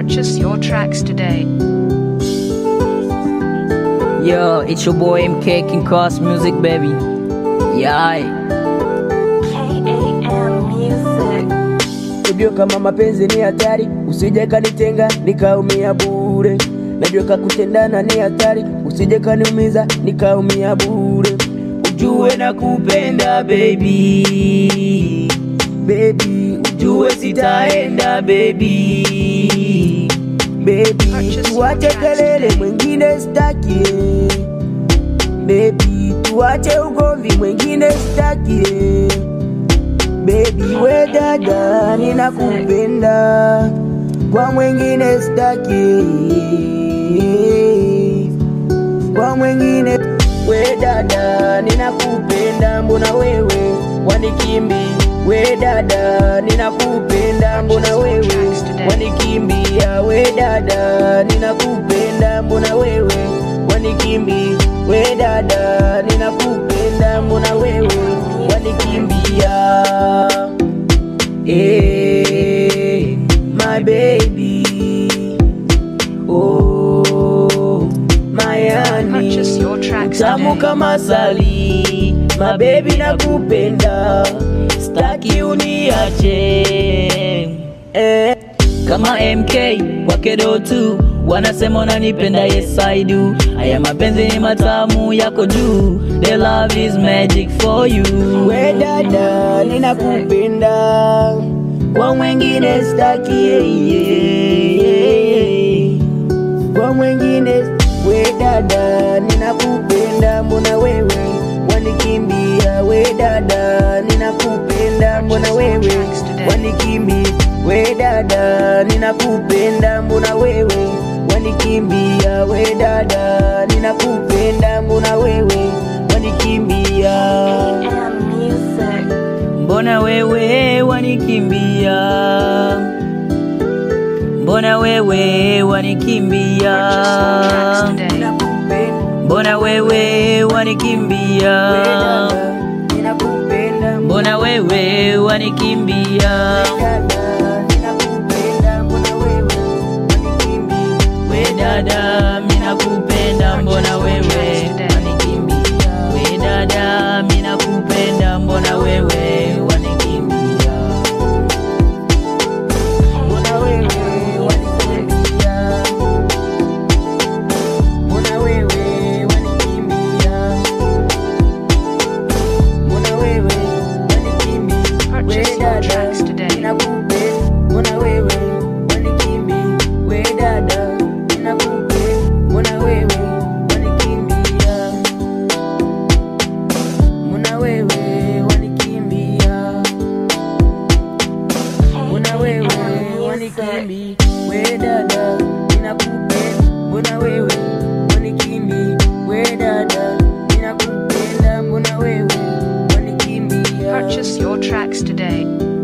Purchase your tracks today. Yo, it's your boy MK King Cross Music, baby. Yeah. KAM Music. Ujue kama mapenzi ni hatari, usije kanitenga nikaumia bure. Najua kakutendana ni hatari, usije kaniumiza nikaumia bure. Ujue nakupenda baby, baby, ujue sitaenda baby, baby, tuache kelele, mwingine staki baby, tuache ugomvi, mwingine staki Baby we dada, ninakupenda kwa mwingine staki, kwa mwingine we dada, ninakupenda mbona wewe wanikimbi? We dada, ninakupenda mbona wewe wanikimbia? We dada, ninakupenda mbona wewe wanikimbi? We dada, ninakupenda mbona wewe wanikimbia? Hey, my baby, oh my honey, Purchase your tracks tamu today. kama sali, my baby nakupenda, staki uniache eh. Kama MK wakedo tu wanasema unanipenda, yes I do. Haya mapenzi ni matamu yako juu, the love is magic for you. We dada, ninakupenda kwa mwingine staki, yeah, yeah, yeah. kwa mwingine. We dada, ninakupenda, mbona wewe wanikimbia? We dada, ninakupenda, mbona wewe wanikimbia? We dada, ninakupenda, mbona wewe wanikimbia? We dada, ninakupenda, mbona wewe wanikimbia? KAM Music. Mbona wewe wanikimbia? Mbona wewe wanikimbia? Purchase your tracks today. Ninakupenda, Mbona wewe wanikimbia? we dada, ninakupenda, Mbona wewe wanikimbia? dada, ninakupenda, mbona wewe wanikimbia? We dada, mina kupenda, mbona wewe wanikimbia? We dada, mina kupenda, mbona wewe wanikimbia? Mbona wewe wanikimbia? Mbona wewe wanikimbia? Mbona wewe wanikimbia? Purchase We your dada, tracks today. ninakupenda. Mbona wewe wanikimbia? We dada, ninakupenda. Mbona wewe wanikimbia? Mbona wewe wanikimbia? Mbona wewe wanikimbi? We dada, ninakupenda. Mbona wewe wanikimbi? We dada, ninakupenda. Mbona wewe wanikimbia? Purchase your tracks today.